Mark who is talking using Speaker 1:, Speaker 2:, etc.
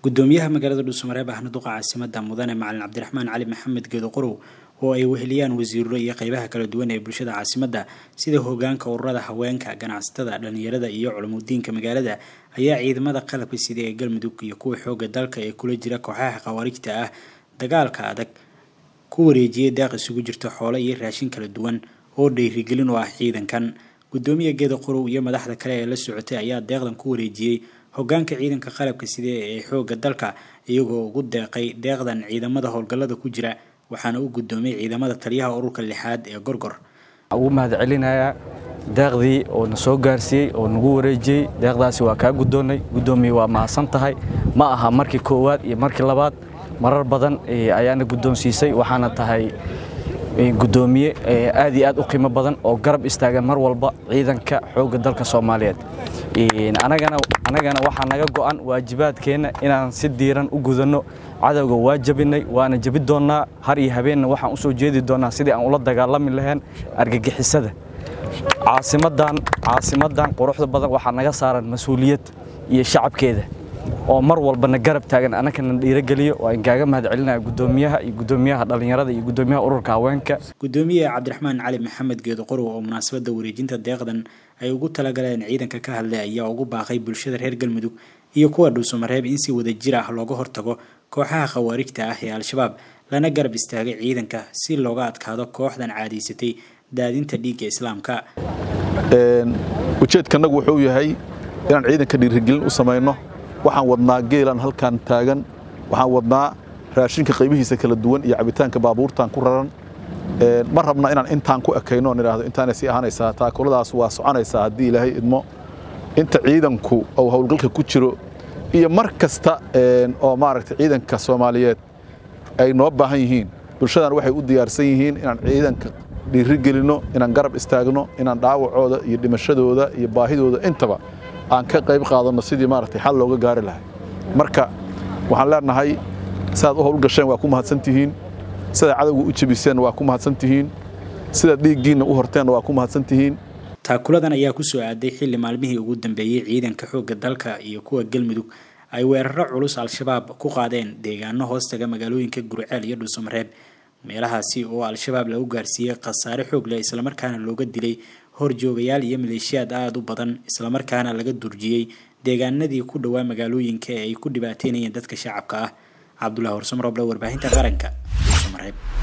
Speaker 1: gudoomiyaha magaalada dhuusamareeb ahna duqa caasimada mudane macalin cabdiraxmaan cali maxamed geedo qorow oo ay weheliyaan wasiiro iyo qeybaha kala duwan ee bulshada caasimada sida hogaanka ururada haweenka ganacsatada dhalinyarada iyo culumudiinka magaalada ayaa ciidamada qalabka sida ee galmudug iyo kuwa xooga dalka ee kula jira kooxaha khawaarijta ah dagaalka adag ku wareejiyay daaq isugu jirta xoole iyo raashin kala duwan oo dhiirigelin u ah ciidankan gudoomiya geeda qorow iyo madaxda kale ee la socotay ayaa deeqdan ku wareejiyey hogaanka ciidanka qalabka sida ee xooga dalka iyagoo ugu deeqay deeqdan ciidamada howlgallada ku jira waxaana u gudoomiyey ciidamada taliyaha ururka lixaad ee gorgor
Speaker 2: ugu mahad celinayaa deeqdii oo na soo gaarsiiyey oo nagu wareejiyey deeqdaasi waa kaa gudoonnay gudoomiye waa mahadsan tahay ma aha markii koowaad iyo markii labaad marar badan ayaana guddoonsiisay waxaana tahay gudoomiye aad iyo aad u qiimo badan oo garab istaagan mar walba ciidanka xoogga dalka soomaaliyeed anagana waxaa naga go'an waajibaadkeenna inaan si diiran u gudanno cadowga waa jabinay waana jabi doonnaa har iyo habeenna waxaan u soo jeedi doonnaa sidii aan ula dagaalami lahayn argagixisada caasimadan caasimadan quruxda badan waxaa naga saaran mas-uuliyad iyo shacabkeeda oo mar walbana garab taagan anakana dhiirogeliyo waan kaaga mahad celinaya gudoomiyaha iyo gudoomiyaha dhallinyarada iyo gudoomiyaha ururka haweenka
Speaker 1: gudoomiye cabdiraxmaan cali maxamed geedo qorow oo munaasabadda wareejinta deeqdan ay ugu talagaleen ciidanka ka hadlay ayaa ugu baaqay bulshada reer galmudug iyo kuwa dhuusamareeb in si wada jir ah looga hortago kooxaha khawaarijta ah ee al-shabaab lana garab istaagay ciidanka si looga adkaado kooxdan caadaysatay daadinta dhiigga islaamka
Speaker 3: ujeedkanagu wuxuu yahay inaan ciidanka dhiirigelin u samayno waxaan wadnaa geelan halkan taagan waxaan wadnaa raashinka qaybihiisa kala duwan iyo cabitaanka baabuurtan ku raran ma rabna inaan intaan ku ekayno on idhaahdo intaanay sii ahaanaysaa taakuladaas waa soconaysaa haddii ilaahay idmo inta ciidanku uu howlgalka ku jiro iyo mar kasta oo maaragtay ciidanka soomaaliyeed ay noo baahan yihiin bulshadan waxay u diyaarsan yihiin inaan ciidanka dhiiri gelinno inaan garab istaagno inaan dhaawacooda iyo dhimashadooda iyo baahidooda intaba aan ka qayb qaadanno sidii maaragtay xal looga gaari lahay marka waxaan leenahay sidaad u howlgasheen waa ku mahadsantihiin sidaad cadowga u jebiseen waa ku mahadsantihiin sidaad dhiiggiinna u horteenna waa ku mahadsantihiin
Speaker 1: taakuladan ayaa kusoo aaday xilli maalmihii ugu dambeeyey ciidanka xoogga dalka iyo kuwa galmudug ay weeraro culus al-shabaab ku qaadeen deegaano hoostaga magaalooyinka gurceel iyo dhuusamareeb meelahaasi oo al-shabaab lagu gaarsiiyey khasaare xoog leh islamarkaana looga dilay horjoogayaal iyo maleeshiyaad aada u badan islamarkaana laga durjiyey deegaanadii ku dhowaa magaalooyinka ee ay ku dhibaateynayeen dadka shacabka ah cabdulahi horsamroble warbaahinta qaranka dhuusamareeb